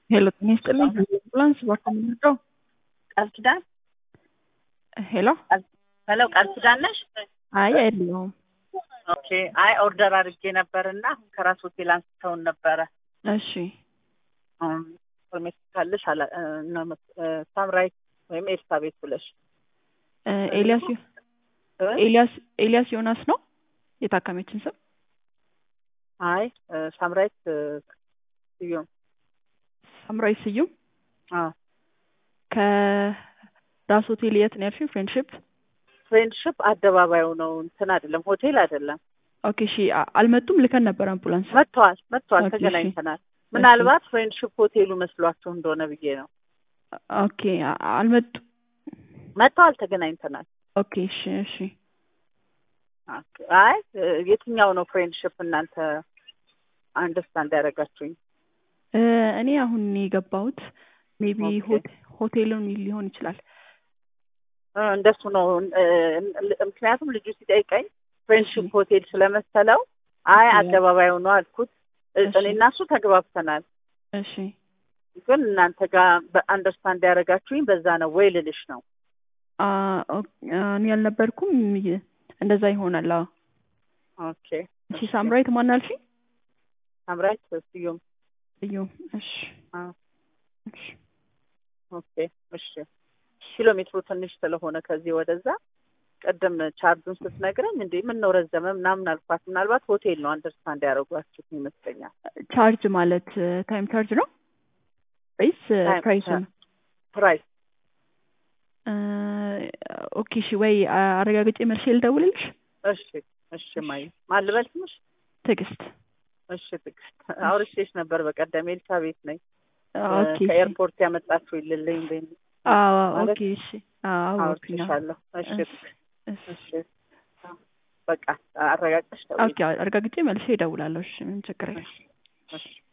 ሄሎ ጤና ይስጥልኝ አምቡላንስ እባክዎ ምንድነው? ቃል ኪዳን ሄሎ ሄሎ ቃል ኪዳን ነሽ? አይ አይደለሁም። ኦኬ አይ ኦርደር አድርጌ ነበር እና ከራስ ሆቴል አንስተውን ነበረ። እሺ ኢንፎርሜሽን ካለሽ አላ- እ፣ ነው መስ- እ፣ ሳምራይት ወይም ኤልሳቤት ብለሽ እ፣ ኤልያስ ዮ- እ? ኤልያስ ኤልያስ ዮናስ ነው የታካሚያችን ስም? አይ እ፣ ሳምራይት እ፣ ስዩም ሳምራዊ ስዩም አዎ ከራስ ሆቴል የት ነው ያልሽኝ? ፍሬንድሺፕ ፍሬንድሽፕ አደባባዩ ነው እንትን አይደለም ሆቴል አይደለም ኦኬ እሺ አ- አልመጡም ልከን ነበር አምቡላንስ መጥተዋል መጥተዋል ኦኬ፣ እሺ። ተገናኝተናል ምናልባት ፍሬንድሽፕ ሆቴሉ መስሏቸው እንደሆነ ብዬ ነው ኦኬ አ- አልመጡም መጥተዋል ተገናኝተናል ኦኬ እሺ እሺ ኦኬ። አይ እ፣ የትኛው ነው ፍሬንድሽፕ እናንተ አንደርስታንድ ያደረጋችሁኝ እ፣ እኔ አሁን የገባሁት ሜቢ ኦኬ። ሆቴሉን ሊሆን ይችላል እ፣ እንደሱ ነው እ፣ እ፣ ምክንያቱም ልጁ ሲጠይቀኝ ፍሬንድሽፕ እሺ። ሆቴል ስለመሰለው አይ ኦኬ። አደባባዩ ነው አልኩት እ፣ እሺ። እኔና እሱ ተግባብተናል እሺ ግን እናንተ ጋር በአንደርስታንድ ያደረጋችሁኝ በዛ ነው ወይ ልልሽ ነው አ፣ ኦ- አ፣ እኔ ያልነበርኩም ይ- እንደዛ ይሆናል አዎ ኦኬ እሺ ሳምራዊት ማን አልሽኝ ሳምራይት ስዩም ስዩም እሺ አ፣ እሺ ኦኬ እሺ ኪሎ ሜትሩ ትንሽ ስለሆነ ከዚህ ወደዛ ቅድም ቻርጁን ስትነግረኝ እንዴ ምን ነው ረዘመ ምናምን አልኳት ምናልባት ሆቴል ነው አንደርስታንድ ያደረጓችሁት ይመስለኛል ቻርጅ ማለት ታይም ቻርጅ ነው ወይስ ታይም ፕራይስ ቻ- ነው? ፕራይስ ኦኬ እሺ ወይ አ- አረጋግጬ መልሼ ልደውልልሽ። እሺ እሺ ማይ ማን ልበል ስምሽ ትዕግስት እሺ ትዕግስት አውርቼሽ ነበር በቀደም ኤልሳቤት ነኝ ኦኬ እሺ። ከኤርፖርት ያመጣችሁ ይልልኝ በይ አዎ ማለት ኦኬ እሺ አዎ አወኩኝ አዎ። አውርቼሻለሁ እሺ እሺ እሺ እሺ በቃ አረጋግጠሽ ደውዪ ኦኬ አረጋግጬ መልሼ እደውላለሁ። እሺ ምን ችግር የለም። እሺ